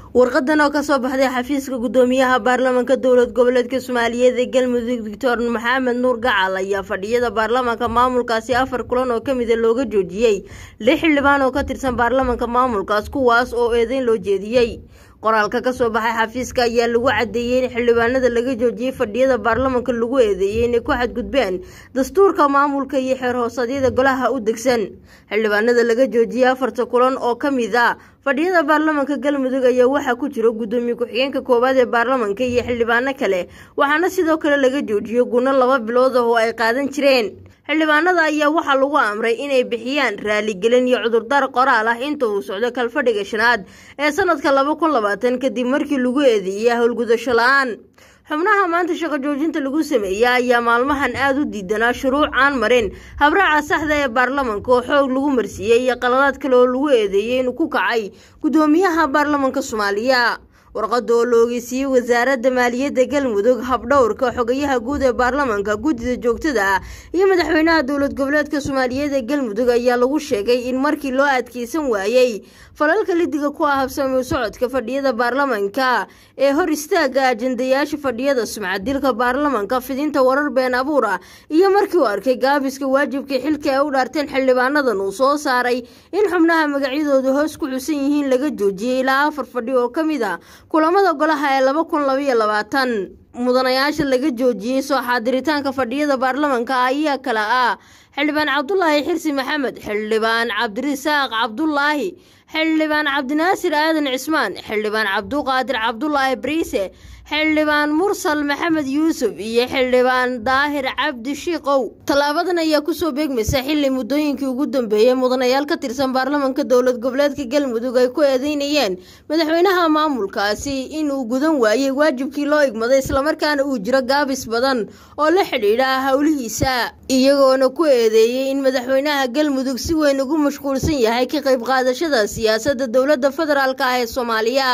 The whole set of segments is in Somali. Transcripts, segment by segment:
warqadan oo kasoo baxday xafiiska gudoomiyaha baarlamaanka dowlad goboleedka soomaaliyeed ee galmudug doctor maxamed nuur gacal ayaa fadhiyada baarlamaanka maamulkaasi afar kulan oo kamida looga joojiyey lix xildhibaan oo ka tirsan baarlamaanka maamulkaas kuwaas oo eedeyn loo jeediyey qoraalka kasoo baxay xafiiska ayaa lagu cadeeyey in xildhibaanada laga joojiyey fadhiyada baarlamaanka lagu eedeeyey inay ku xadgudbeen dastuurka maamulka iyo xeer hoosadyada golaha u degsan xildhibaanada laga joojiyey afarta kulan oo kamid a fadhiyada baarlamaanka galmudug ayaa waxaa ku jira gudoomiye ku-xigeenka koowaad ee baarlamaanka iyo xildhibaano kale waxaana sidoo kale laga joojiyey gunno laba bilood ah oo ay qaadan jireen xildhibaanada ayaa waxaa lagu amray inay bixiyaan raaligelin iyo cudurdaar qoraal ah inta uu socdo kalfadhiga shanaad ee sanadka laba kun labaatan kadib markii lagu eedeeyey howlgudasho la-aan xubnaha maanta shaqo joojinta lagu sameeyey ayaa maalmahan aada u diidanaa shuruuc aan marin habraaca saxda ee baarlamaanka oo xoog lagu marsiiyey iyo qaladaad kale oo lagu eedeeyey inuu ku kacay gudoomiyaha baarlamaanka soomaaliya warqada oo la ogeysiiyey wasaaradda maaliyadda galmudug habdhowrka xogayaha guud ee baarlamaanka guddida joogtada ah iyo madaxweynaha dowlad goboleedka soomaaliyeed ee galmudug ayaa lagu sheegay in markii loo adkeysan waayey falalka lidiga ku ah habsami socodka fadhiyada baarlamaanka ee hor istaaga ajandayaasha fadhiyada sumcadilka baarlamaanka fidinta warar been abuur ah iyo markii uu arkay gaabiska waajibka xilka ay u dhaarteen xildhibaanadan uu soo saaray in xubnaha magacyadooda hoos ku xusan yihiin laga joojiyey ilaa afar fadhi oo ka mid a kulamada golaha ee laba kun labaiyo labaatan mudanayaasha laga joojiyey soo xaadiritaanka fadhiyada baarlamaanka ayaa kale ah xildhibaan cabdulaahi xirsi maxamed xildhibaan cabdirisaaq cabdulaahi xildhibaan cabdinaasir aadan cismaan xildhibaan cabduqaadir cabdulaahi bariise xildhibaan mursal maxamed yuusuf iyo xildhibaan daahir cabdi shiikow tallaabadan ayaa kusoo beegmaysa xili muddooyinkii ugu dambeeyey mudanayaal ka tirsan baarlamaanka dowlad goboleedka galmudug ay ku eedeynayeen madaxweynaha maamulkaasi inuu gudan waayey waajibkii loo igmaday islamarkaana uu jiro gaabis badan oo la xidhiidha howlihiisa iyagoona ku eedeeyey in madaxweynaha galmudug si weyn ugu mashquulsan yahay ka qayb qaadashada siyaasadda dowladda federaalk ah ee soomaaliya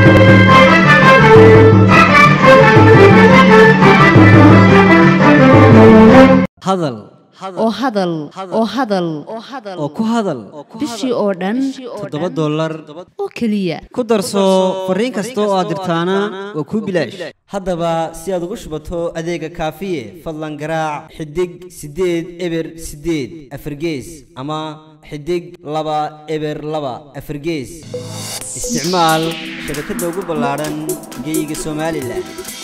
hadal oo hadal oo hadal oo ku hadal bishii oo dhan toddoba dollar oo keliya ku darso fariin kasta oo aad dirtaana waa kuu bilaash haddaba si aad ugu shubato adeega kaafiye fadlan garaac xidig siddeed eber siddeed afargees ama xidig laba eber laba afargees isticmaal shabakadda ugu ballaadhan geyga somalilan